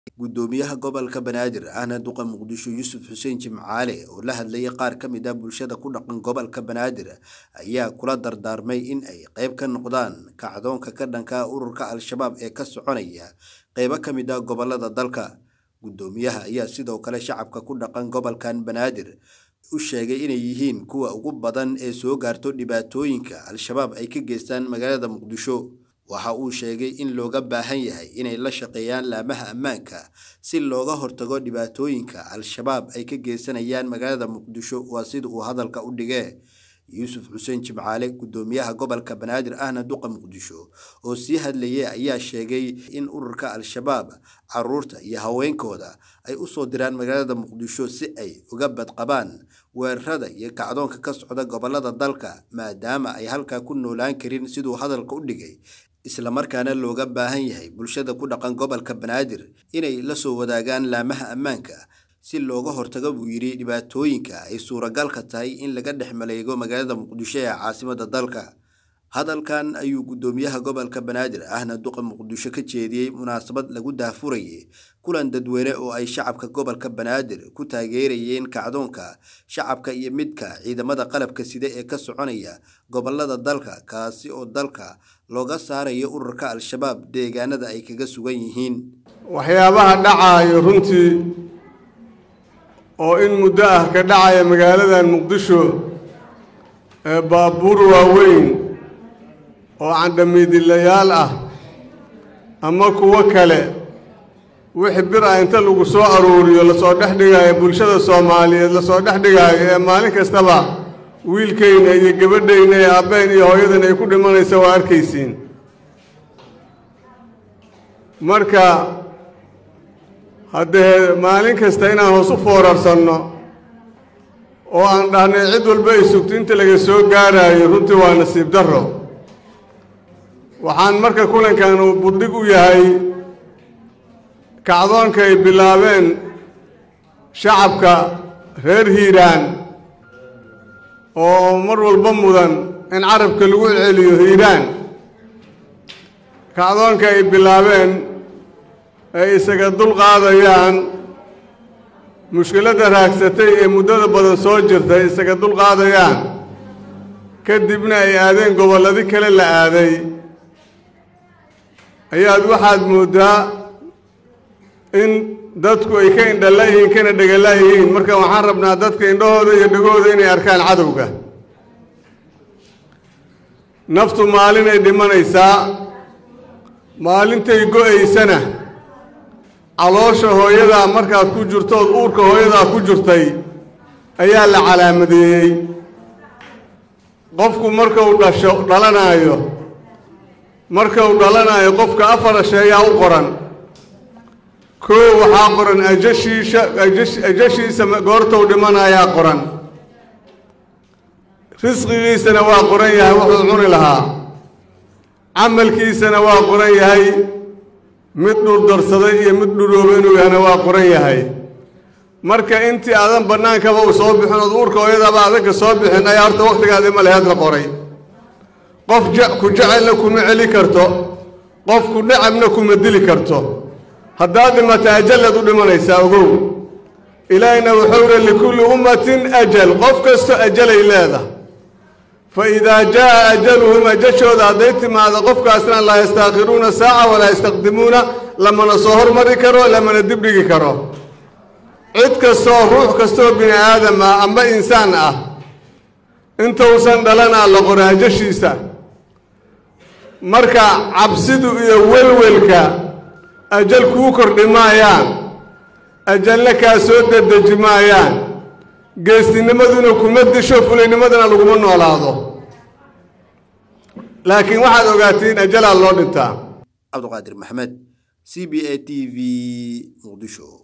gudoomiyaha gobolka banaadir ahna duqa muqdisho yuusuf xuseen jimcaale oo la hadlayay qaar ka mid ah bulshada ku dhaqan gobolka banaadir ayaa kula dardaarmay in ay qayb ka noqdaan kacdoonka ka dhanka ururka al-shabaab ee ka soconaya qaybo ka mid ah gobolada dalka gudoomiyaha ayaa sidoo kale shacabka ku dhaqan gobolkan banaadir u sheegay inay yihiin kuwa ugu badan ee soo gaarto dhibaatooyinka al-shabaab ay ka geystaan magaalada muqdisho waxa uu sheegay in looga baahan yahay inay la shaqeeyaan laamaha ammaanka si looga hortago dhibaatooyinka al-shabaab ay ka geysanayaan magaalada muqdisho waa sida uu hadalka u dhigee yuusuf xuseen jimcaale gudoomiyaha gobolka banaadir ahna duqa muqdisho oo sii hadlayay ayaa sheegay in ururka al-shabaab caruurta iyo haweenkooda ay usoo diraan magaalada muqdisho si ay uga badqabaan weerarada iyo kacdoonka ka socda gobolada dalka maadaama ay halkaa ku noolaan karin siduu hadalka u dhigay islamarkaana looga baahan yahay bulshada ku dhaqan gobolka banaadir inay la soo wadaagaan laamaha ammaanka si looga hortago buu yidhi dhibaatooyinka ay suuragalka tahay in laga dhex maleego magaalada muqdisho ee caasimada dalka hadalkan ayuu gudoomiyaha gobolka banaadir ahna duqa muqdisho ka jeediyey munaasabad lagu daahfurayay kulan dadweyne oo ay shacabka gobolka banaadir ku taageerayeen kacdoonka shacabka iyo midka ciidamada qalabka sida ee ka soconaya gobolada dalka kaasi oo dalka looga saarayo ururka al-shabaab deegaanada ay kaga sugan yihiin waxyaabaha dhacaayo runtii oo in muddo ah ka dhacaya magaaladan muqdisho ee baabuur waaweyn oo candhamiidilayaal ah ama kuwo kale wixii bir ah inta lagu soo aruuriyo lasoo dhex dhigaayo bulshada soomaaliyeed lasoo dhex dhigaayo ee maalin kastaba wiilkayna iyo gabadhayna ee abbeen iyo hooyadan ay ku dhimanaysa waa arkaysiin marka haddee maalin kasta inaan hoos u foorarsanno oo aan dhahnay cid walba ay sugto inta laga soo gaaraayo runtii waa nasiib darro waxaan marka kulankan uu burdhig u yahay kacdoonka ay bilaabeen shacabka reer hiiraan oo mar walba mudan in carabka lagu celceliyo hiiraan kacdoonka ay bilaabeen ay isaga dul qaadayaan mushkiladda raagsatay ee muddada badan soo jirtay isaga dul qaadayaan kadibna ay aadeen gobolladi kale la aaday ayaad waxaad mooddaa in dadku ay ka indhala yihiin kana dhegala yihiin marka waxaan rabnaa dadka indhahooda iyo dhegooda inay arkaan cadowga naftu maalinay dhimanaysaa maalintay go-aysana caloosha hooyadaa markaad ku jirtood uurka hooyadaa ku jirtay ayaa la calaamadeeyey qofku markuu dhasho dhalanaayo markuu dhalanaayo qofka afar asheeyaa u qoran koo waxaa qoran ajashiisha ajashiisa goortou dhimanayaa qoran risqigiisana waa qoran yahay wuxuu cuni lahaa camalkiisana waa qoran yahay mid dhurdarsaday iyo mid dhurooba inuu yahana waa qoran yahay marka intii aadan bannaankaba uu soo bixin ood uurka hooyadaaba adanka soo bixin ayaa horta wakhtigaadi ma leheed la qoray qof ku jecelna kuma celi karto qof ku dhacabna kuma dili karto haddaad dhimata ajalaad u dhimanaysaa ogow ilaahina wuxuu ihi likulli ummatin ajal qof kasto ajalay leedah fa idaa jaa'a ajaluhum ajashooda hadday timaado qofkaasna laa yastaakhiruuna saaca walaa yastaqdimuuna lamana soo hormari karo lamana dibdhigi karo cid kastoo ruux kastoo bini aadam ah amba insaan ah intausan dhalanaa la qora ajashiisa marka cabsidu iyo welwelka ajal kuu kordhi maayaan ajalna kaa soo dedeji maayaan geestinimaduna kuma disho fulaynimadana laguma noolaado laakiin waxaad ogaatiin ajalaa loo dhintaa cabdiqaadir maxamed c b a t v muqdisho